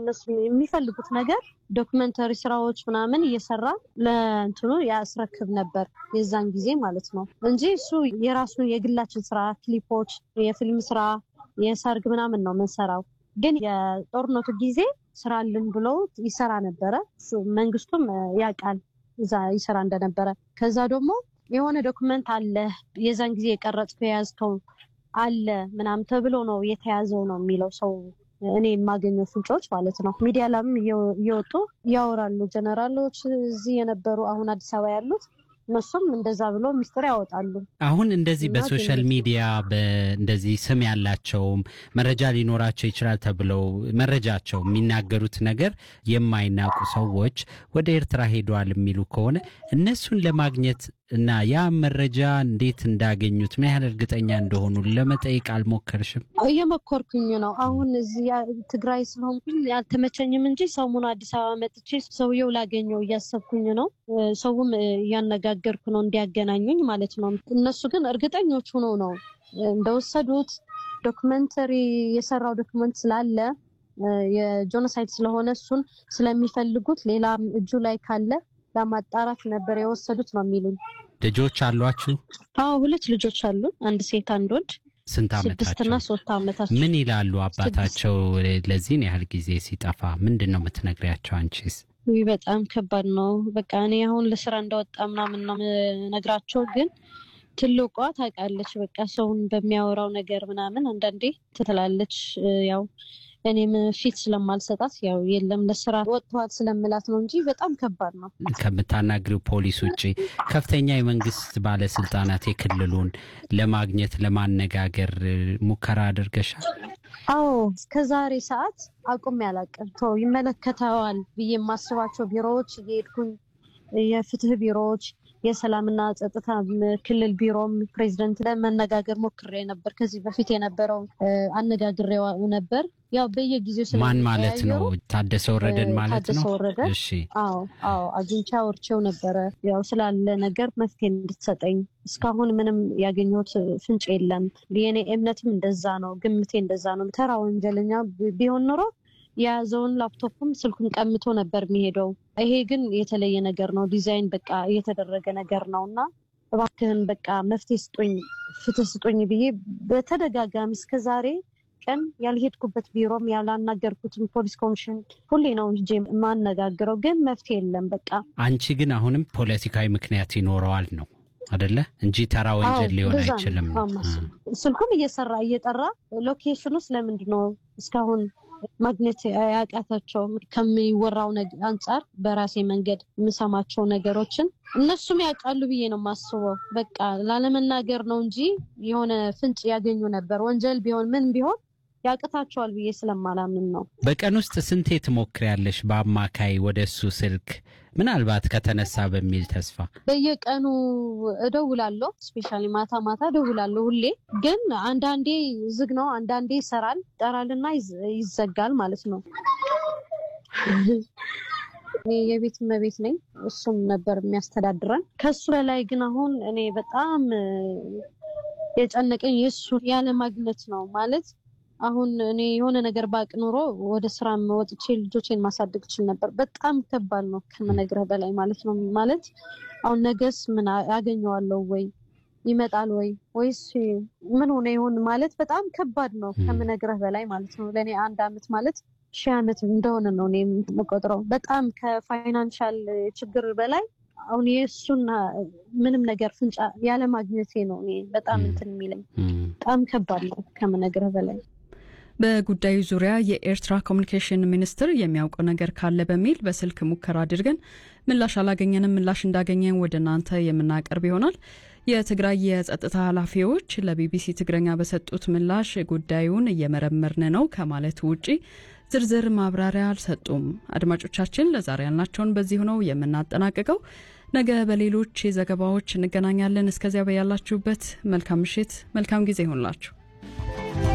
እነሱ የሚፈልጉት ነገር ዶክመንተሪ ስራዎች ምናምን እየሰራ ለእንትኑ ያስረክብ ነበር የዛን ጊዜ ማለት ነው እንጂ እሱ የራሱን የግላችን ስራ ክሊፖች፣ የፊልም ስራ፣ የሰርግ ምናምን ነው የምንሰራው። ግን የጦርነቱ ጊዜ ስራ አልን ብሎ ይሰራ ነበረ። መንግስቱም ያውቃል እዛ ይሰራ እንደነበረ። ከዛ ደግሞ የሆነ ዶክመንት አለ የዛን ጊዜ የቀረጽከው የያዝከው አለ ምናምን ተብሎ ነው የተያዘው ነው የሚለው ሰው እኔ የማገኘው ፍንጮች ማለት ነው። ሚዲያ ላይም እየወጡ ያወራሉ። ጀነራሎች እዚህ የነበሩ አሁን አዲስ አበባ ያሉት እነሱም እንደዛ ብሎ ሚስጥር ያወጣሉ። አሁን እንደዚህ በሶሻል ሚዲያ እንደዚህ ስም ያላቸውም መረጃ ሊኖራቸው ይችላል ተብለው መረጃቸው የሚናገሩት ነገር የማይናቁ ሰዎች ወደ ኤርትራ ሄደዋል የሚሉ ከሆነ እነሱን ለማግኘት እና ያ መረጃ እንዴት እንዳገኙት ምን ያህል እርግጠኛ እንደሆኑ ለመጠየቅ አልሞከርሽም? እየሞከርኩኝ ነው። አሁን እዚህ ትግራይ ስለሆንኩኝ ያልተመቸኝም እንጂ ሰሙን አዲስ አበባ መጥቼ ሰውየው ላገኘው እያሰብኩኝ ነው። ሰውም እያነጋገርኩ ነው እንዲያገናኙኝ ማለት ነው። እነሱ ግን እርግጠኞች ሆነው ነው እንደወሰዱት ዶክመንተሪ የሰራው ዶክመንት ስላለ የጆኖሳይድ ስለሆነ እሱን ስለሚፈልጉት ሌላ እጁ ላይ ካለ ለማጣራት ነበር የወሰዱት ነው የሚሉኝ። ልጆች አሏችሁ? አዎ ሁለት ልጆች አሉ፣ አንድ ሴት አንድ ወንድ። ስንት ስድስትና ዓመታቸው? ሶስት ዓመታቸው። ምን ይላሉ አባታቸው ለዚህን ያህል ጊዜ ሲጠፋ? ምንድን ነው የምትነግሪያቸው አንቺስ? ውይ በጣም ከባድ ነው። በቃ እኔ አሁን ለስራ እንደወጣ ምናምን ነው የምነግራቸው፣ ግን ትልቋ ታውቃለች። በቃ ሰውን በሚያወራው ነገር ምናምን አንዳንዴ ትትላለች። ያው እኔም ፊት ስለማልሰጣት ያው የለም ለስራ ወጥተዋል ስለምላት ነው እንጂ በጣም ከባድ ነው። ከምታናግሪው ፖሊስ ውጭ ከፍተኛ የመንግስት ባለስልጣናት የክልሉን ለማግኘት ለማነጋገር ሙከራ አድርገሻል? አዎ እስከ ዛሬ ሰዓት አቁሜ አላውቅም። ተው ይመለከተዋል ብዬ የማስባቸው ቢሮዎች እየሄድኩኝ የፍትህ ቢሮዎች፣ የሰላምና ጸጥታ ክልል ቢሮም ፕሬዚደንት ለመነጋገር ሞክሬ ነበር። ከዚህ በፊት የነበረው አነጋግሬው ነበር። ያው በየጊዜው ማን ማለት ነው? ስለሚቀያየሩ ታደሰ ወረደን ማለት ታደሰ ነው? ወረደ እሺ አዎ አዎ አግኝቼ አውርቼው ነበረ። ያው ስላለ ነገር መፍትሄ እንድትሰጠኝ እስካሁን ምንም ያገኘሁት ፍንጭ የለም። የኔ እምነትም እንደዛ ነው፣ ግምቴ እንደዛ ነው። ተራ ወንጀለኛ ቢሆን ኖሮ የያዘውን ላፕቶፕም ስልኩን ቀምቶ ነበር የሚሄደው። ይሄ ግን የተለየ ነገር ነው። ዲዛይን በቃ እየተደረገ ነገር ነው እና እባክህን በቃ መፍትሄ ስጡኝ፣ ፍትህ ስጡኝ ብዬ በተደጋጋሚ እስከዛሬ ቀን ያልሄድኩበት ቢሮም ያላናገርኩትም ፖሊስ ኮሚሽን ሁሌ ነው እንጂ የማነጋግረው፣ ግን መፍትሄ የለም። በቃ አንቺ ግን አሁንም ፖለቲካዊ ምክንያት ይኖረዋል ነው አደለ? እንጂ ተራ ወንጀል አዎ፣ ሊሆን እንደዛ ነው። አይችልም ነው። አዎ፣ ስልኩም እየሰራ እየጠራ ሎኬሽኑ ስለምንድን ነው እስካሁን ማግኘት ያቃታቸው? ከሚወራው ነግ- አንጻር በራሴ መንገድ የምሰማቸው ነገሮችን እነሱም ያውቃሉ ብዬ ነው የማስበው። በቃ ላለመናገር ነው እንጂ የሆነ ፍንጭ ያገኙ ነበር። ወንጀል ቢሆን ምን ቢሆን ያቅታቸዋል ብዬ ስለማላምን ነው። በቀን ውስጥ ስንቴ ትሞክሪያለሽ በአማካይ ወደ እሱ ስልክ ምናልባት ከተነሳ በሚል ተስፋ? በየቀኑ እደውላለሁ። ስፔሻሊ ማታ ማታ እደውላለሁ ሁሌ። ግን አንዳንዴ ዝግ ነው፣ አንዳንዴ ይሰራል። ይጠራልና ይዝ- ይዘጋል ማለት ነው። እኔ የቤት እመቤት ነኝ፣ እሱም ነበር የሚያስተዳድረን። ከሱ በላይ ግን አሁን እኔ በጣም እ፣ የጨነቀኝ የእሱ ያለማግኘት ነው ማለት አሁን እኔ የሆነ ነገር ባቅ ኑሮ ወደ ስራ ወጥቼ ልጆቼን ማሳደግ እችል ነበር። በጣም ከባድ ነው ከምነግረህ በላይ ማለት ነው። ማለት አሁን ነገስ ምን አ- አገኘዋለሁ ወይ ይመጣል ወይ ወይስ ምን ሆነ ይሆን ማለት በጣም ከባድ ነው ከምነግረህ በላይ ማለት ነው። ለእኔ አንድ አመት ማለት ሺህ አመት እንደሆነ ነው እኔ የምቆጥረው። በጣም ከፋይናንሻል ችግር በላይ አሁን የእሱን ምንም ነገር ፍንጫ ያለማግኘቴ ነው እኔ በጣም እንትን የሚለኝ በጣም ከባድ ነው ከምነግረህ በላይ። በጉዳዩ ዙሪያ የኤርትራ ኮሚኒኬሽን ሚኒስትር የሚያውቀው ነገር ካለ በሚል በስልክ ሙከራ አድርገን ምላሽ አላገኘንም። ምላሽ እንዳገኘን ወደ እናንተ የምናቀርብ ይሆናል። የትግራይ የጸጥታ ኃላፊዎች ለቢቢሲ ትግረኛ በሰጡት ምላሽ ጉዳዩን እየመረመርን ነው ከማለት ውጪ ዝርዝር ማብራሪያ አልሰጡም። አድማጮቻችን ለዛሬ ያልናቸውን በዚሁ ነው የምናጠናቅቀው። ነገ በሌሎች ዘገባዎች እንገናኛለን። እስከዚያ በያላችሁበት መልካም ምሽት፣ መልካም ጊዜ ይሆንላችሁ።